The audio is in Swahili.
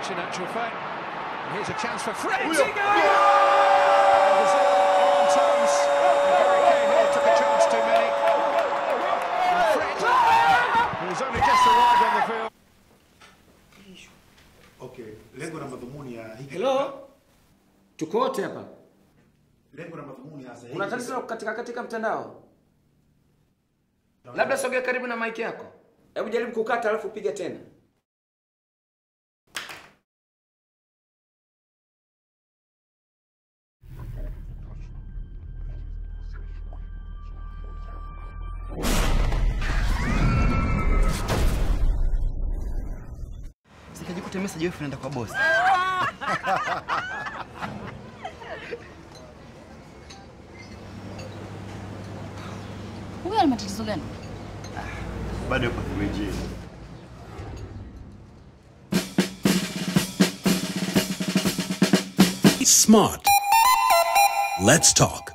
touch in actual fact. And here's a chance for Fred. Brazil on terms. Harry Kane here took a chance too many. And Fred, who's only just arrived on the field. Okay, lengo na madhumuni ya hiki Hello? Tuko wote hapa. lengo na madhumuni hasa Una tatizo la kukatika katika mtandao? Labda sogea karibu na mic yako. Hebu jaribu kukata alafu piga tena. Sikajikuta message wewe unaenda kwa boss. Huyu ana matatizo gani? Bado yupo 3G. Smart. Let's talk.